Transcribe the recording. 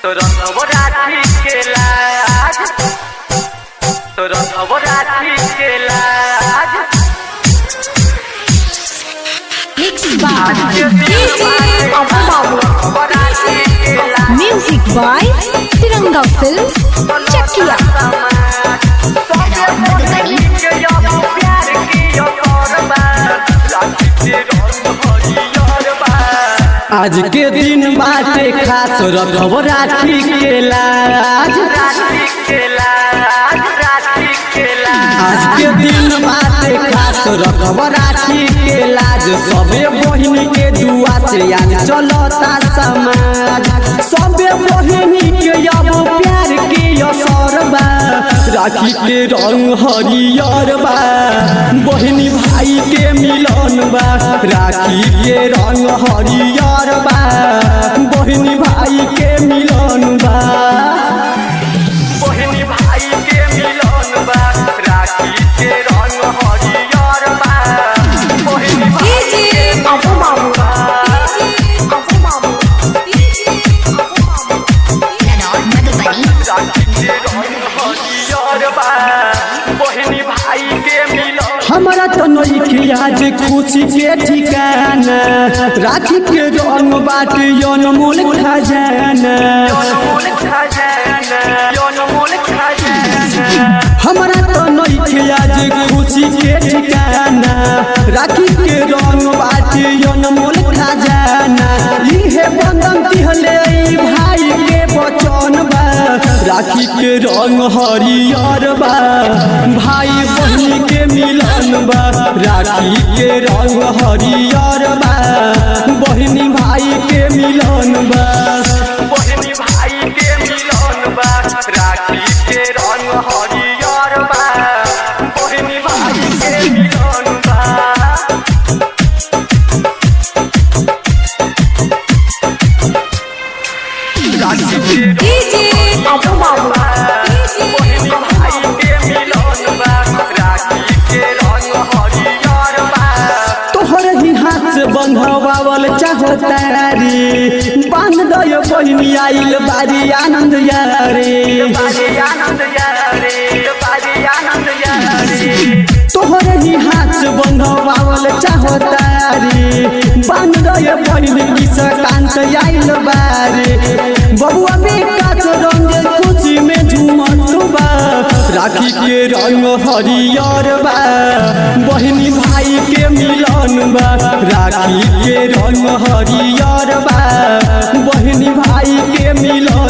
तोरा नवरात्रि के लाज तोरा नवरात्रि के लाज Mixed by DJ Abu Babu. Navratri के लाज Music by Tiranga Films, Chakia. आज के दिन बाटे खास रखब राखी के लाज आज के दिन बाटे खास रखब राखी के लाज सबे बहिनी के दुआ से आज चलता समाज सबे बहिनी के अब प्यार के असर बा राखी के रंग हरियर बा बहिनी भाई के मिलन बा राखी के रंग हरियर बा बहिनी भाई के मिलन बा बहिनी भाई के मिलन बा राखी के रंग हरियर बा बहिनी भाई DJ Abu Babu. DJ Abu Babu. DJ Abu Babu. राखी के रंग हरियर बा बहिनी भाई के मिलन हमारा तो नइखे आज खुशी के ठिकाना राखी के रंग बाटे अनमोल खजाना अनमोल खजाना अनमोल खजाना हमारा तो नइखे आज खुशी के ठिकाना राखी के रंग बाटे अनमोल खजाना इहे बंधन दिहले ई भाई के बचन बा राखी के रंग हरियर बा भाई बहिनी के मिलन बा राखी के रंग हरियर बा बहिनी भाई के मिलन बा बहिनी भाई के मिलन बा राखी के रंग हरियर बा बहिनी भाई के मिलन बा राखी के DJ Abu Babu. बहिनी भाई के मिलन बा राखी के रंग हरियर बा तोहर ही हाथ से बंधवावल चाहतारी बांध दयो बहिनी आइल बारी आनंद यारे बाजी आनंद यारे बाजी आनंद यारे तोहर ही हाथ से बंधवावल चाहतारी बांध दयो बहिनी किसकांत आइल बारी बबुआ बेटा से रंग खुशी में झूमत बा राखी के रंग हरियर बा बहिनी भाई के मिलन बा राखी के रंग हरियर बा बहिनी भाई के मिलन